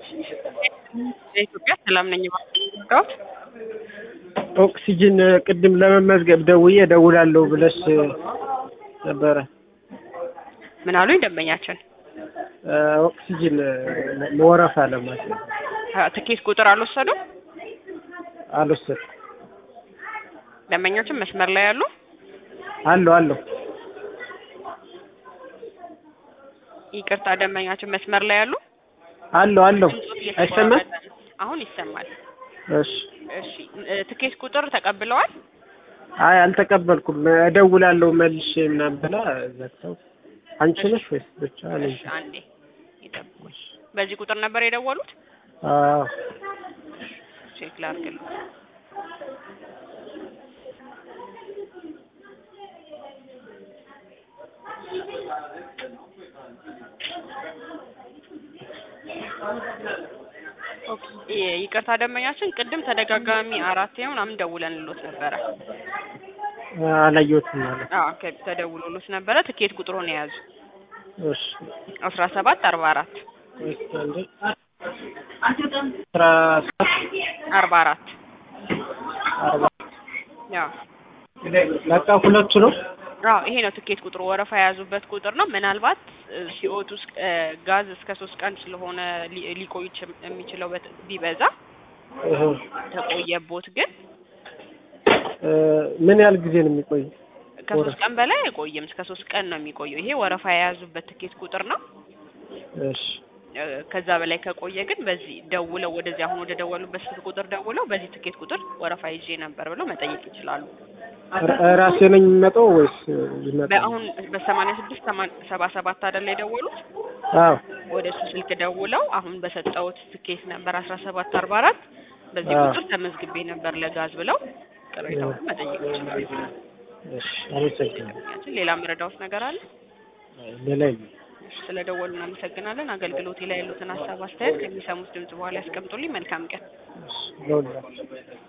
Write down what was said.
የኢትዮጵያ ሰላም ነኝ ባዳዎት ኦክሲጅን ቅድም ለመመዝገብ ደውዬ እደውላለሁ ብለሽ ነበረ። ምን አሉኝ ደንበኛችን? ኦክሲጅን ወረፋ ለማለት ነው። ትኬት ቁጥር አልወሰዱም? አልወሰድኩም። ደንበኞችን መስመር ላይ ያሉ አለሁ አለሁ። ይቅርታ ደንበኛችን መስመር ላይ ያሉ አለሁ አለሁ። ድምጾት አይሰማም? እየተቆራረጠ ነው። አሁን ይሰማል። እሺ። እሺ እ ትኬት ቁጥር ተቀብለዋል? አይ አልተቀበልኩም። እደውላለሁ መልሼ ምናምን ብላ ዘግተው። አንቺ ነሽ ወይስ ብቻ ነኝ? እሺ አንዴ ይጠብቁ። በዚህ ቁጥር ነበር የደወሉት? አዎ ቼክ ላድርግልኝ። ኦኬ፣ ይ- ይቅርታ ደንበኛችን ቅድም ተደጋጋሚ አራት ምናምን ደውለንሎት ነበረ። አላየሁትም ማለት አዎ ከ- ተደውሎሎት ነበረ። ትኬት ቁጥሩን የያዙ እሺ። አስራ ሰባት አርባ አራት እስኪ አንዴ አስራ ሰባት አርባ አራት አርባ ያው በቃ ሁለቱ ነው። አዎ ይሄ ነው ትኬት ቁጥሩ። ወረፋ የያዙበት ቁጥር ነው። ምናልባት እ፣ ሲኦቱ ውስጥ እ፣ ጋዝ እስከ ሶስት ቀን ስለሆነ ሊ- ሊቆይ ይች- የሚችለው በት- ቢበዛ እህ ተቆየቦት ግን እ፣ ምን ያህል ጊዜ ነው የሚቆይ? ከሶስት ቀን በላይ አይቆይም። እስከ ሶስት ቀን ነው የሚቆየው። ይሄ ወረፋ የያዙበት ትኬት ቁጥር ነው። እሺ እ፣ ከዛ በላይ ከቆየ ግን በዚህ ደውለው ወደዚህ አሁን ወደ ደወሉበት ስልክ ቁጥር ደውለው በዚህ ትኬት ቁጥር ወረፋ ይዤ ነበር ብለው መጠየቅ ይችላሉ። ራ- ራሴ ነኝ የሚመጣው ወይስ ይመጣል? በአሁን በሰማንያ ስድስት ሰባ ሰባት አይደል የደወሉት? አዎ ወደ እሱ ስልክ ደውለው አሁን በሰጠሁት ትኬት ነበር አስራ ሰባት አርባ አራት በዚህ አዎ። ቁጥር ተመዝግቤ ነበር ለጋዝ ብለው ቅሬታውን መጠየቅ ይችላሉ። እሺ፣ አመሰግናለሁ። ያችን ሌላ መረዳዎት ነገር አለ? ሌላ የለም። እሺ፣ ስለደወሉ እናመሰግናለን። አገልግሎቴ ላይ ያሉትን ሀሳብ አስተያየት ከሚሰሙት ድምጽ በኋላ ያስቀምጡልኝ። መልካም ቀን። እሺ፣ ለሁላችሁ